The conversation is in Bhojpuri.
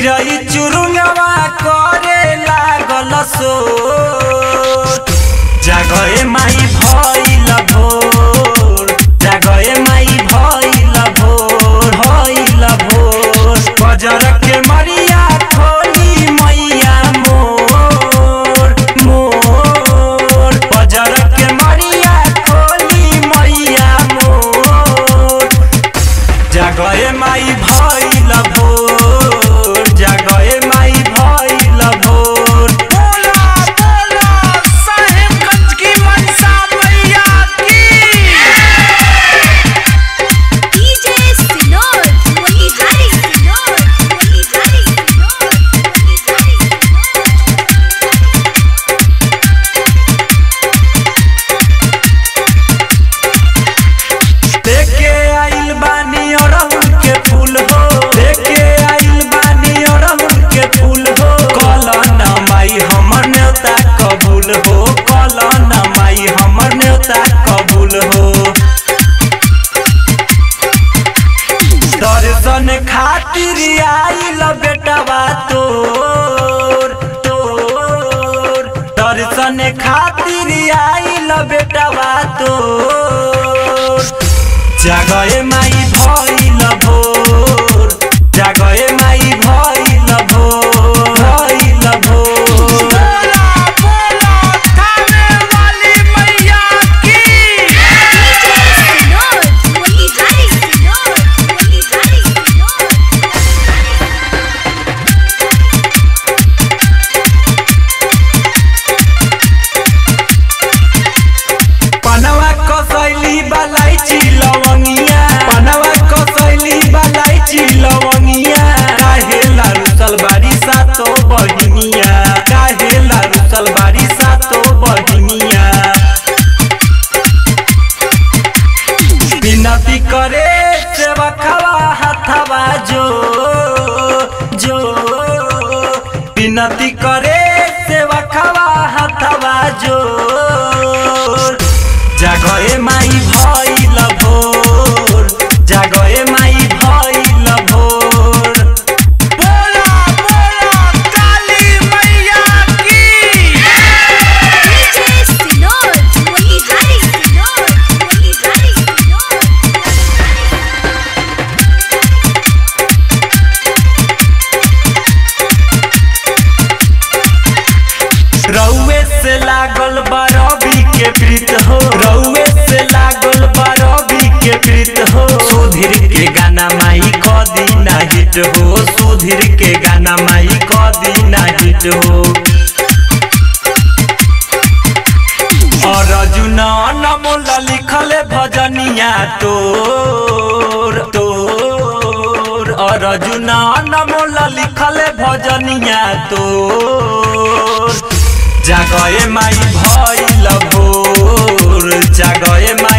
चिरई चुरुंगवा करे लागल सो जागए माई भइल भोर जागए माई भइल भोर भइल भोर बजर के मरिया खोली मैया मोर मोर बजर के मरिया खोली मैया मोर जागए माई भइल भोर जागए माई भइल भोर बोला बोला साहेबगंज की मनसा मैया की DJ Sinod, Moihari Sinod, Moihari Sinod, Moihari Sinod. देखे आइल बानी अड़हुल के फूल हो देखे आइल बानी अड़हुल के फूल हो कल न माई हमर न्योता कबूल हो कल न माई हमर न्योता कबूल हो दर्शन खातिर आइल बेटवा तोर तोर दर्शन खातिर आइल बेटवा तोर जागए माई भइल भोर जागए माई भइल भोर भइल भोर बोला बोला थाने वाली मैया की DJ Sinod, Moihari Sinod, Moihari Sinod. पनवा कसैली बलाइची लवंगिया पनवा कसैली बलाइची लवंगिया काहे लारुसल बारी सातो बहिनिया काहे लारुसल बारी सातो बहिनिया विनती करे सेवकवा हथवा जो जो विनती करे सेवकवा हथवा जो जागए माई भइल भोर जागए माई भइल भोर बोला बोला काली मैया की DJ Sinod, Moihari Sinod, Moihari Sinod. रउए से लागल बारबी के प्रीत हो रउए से लागल बारबी के प्रीत हो सुधीर के गाना माई कदी ना हिट हो सुधीर के गाना माई कदी ना हिट हो और अर्जुना नमोल लिखल भजनिया तोर तोर और अर्जुना नमोल लिखल भजनिया तोर जागए माई भइल भोर जागए माई